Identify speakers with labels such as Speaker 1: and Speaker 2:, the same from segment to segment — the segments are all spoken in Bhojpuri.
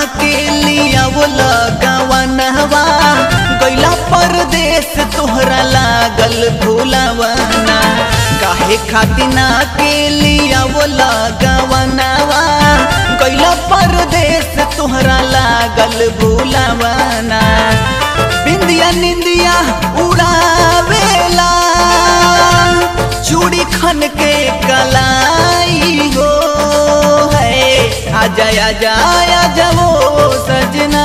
Speaker 1: के लिया वो लगवनवा गैला परदेश तोहरा लागल भूलवना काहे खातिना के लिया वो लगवनवा गैला परदेश तोहरा लागल भूलवना बिंदिया निंदिया उड़ावेला चूड़ी खन के कलाई हो है आजा आजा आजा वो सजना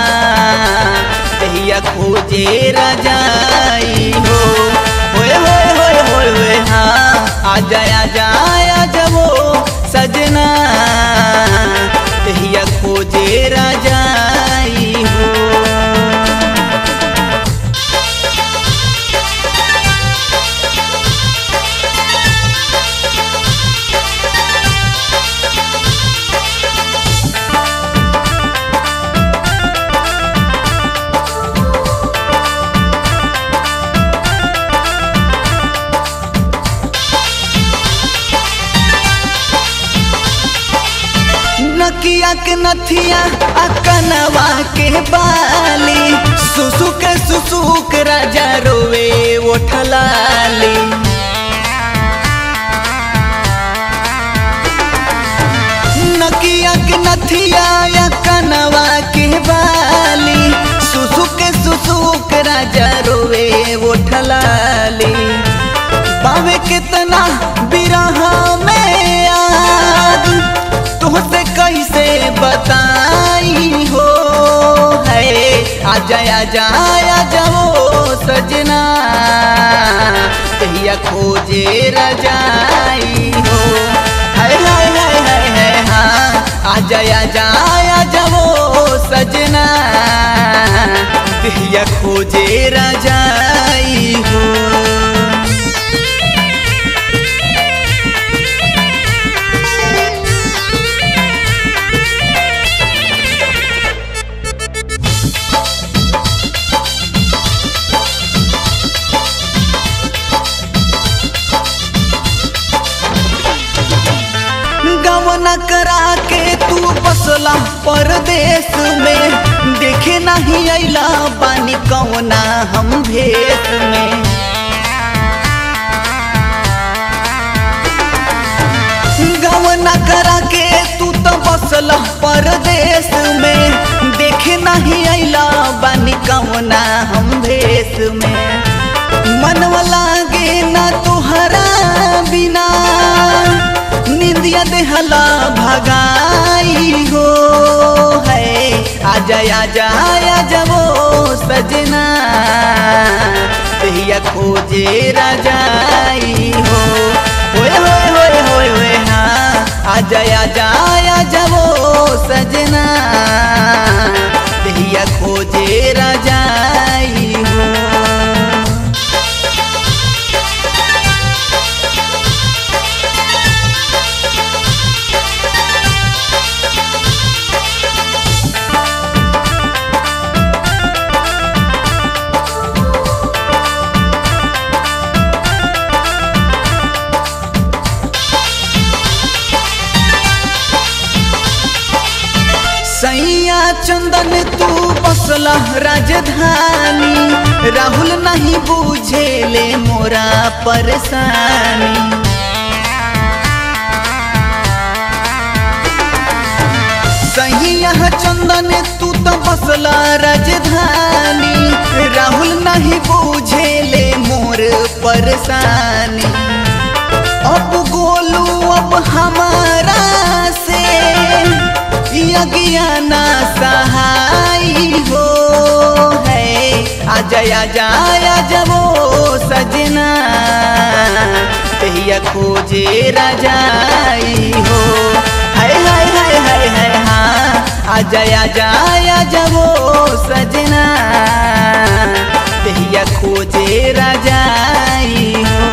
Speaker 1: कहिया खोजे रजाई हो होए होए होए होए होए हाँ आजा आजा आजा वो सजना कहिया खोजे रजाई हो नकिया के नथिया आ कनवा के बाली सुसुक सुसुक राजा रोवे ओठलाली नकिया के नथिया या कनवा के बाली सुसुक सुसुक राजा रोवे ओठलाली बावे कितना बिरहा में आग तुमसे कैसे बताई हो है आजा आजा आजा वो सजना कहिया खोजे रजाई हो हाय हाय हाय हाय हाय हाँ आजा आजा आजा वो सजना कहिया खोजे रजाई हो गवना करा के तू बसला परदेश में देखे नहीं अला बानी कौना हम भेष में गवना करा के तू तो बसला परदेश में देखे नहीं अला बानी कौना हम भेष में मनवा लागे ना तुहरा बिना निंदिया देहला भगाई हो है आजा आजा आजा वो सजना कहिया खोजे रजाई हो होए होए होए होए होए हाँ आजा आजा आजा वो सजना कहिया खोजे रजाई हो सैया चंदन तू बसला राजधानी राहुल नहीं बूझे ले मोरा परेशानी सैया चंदन तू तो बसला राजधानी राहुल नहीं बूझे ले मोर परेशानी अब गोलू अब हमारा से यज्ञाना सहाई हो है आजा आजा आजा वो सजना कहिया खोजे रजाई हो हाय हाय हाय हाय हाय हाँ आजा आजा आजा वो सजना कहिया खोजे रजाई हो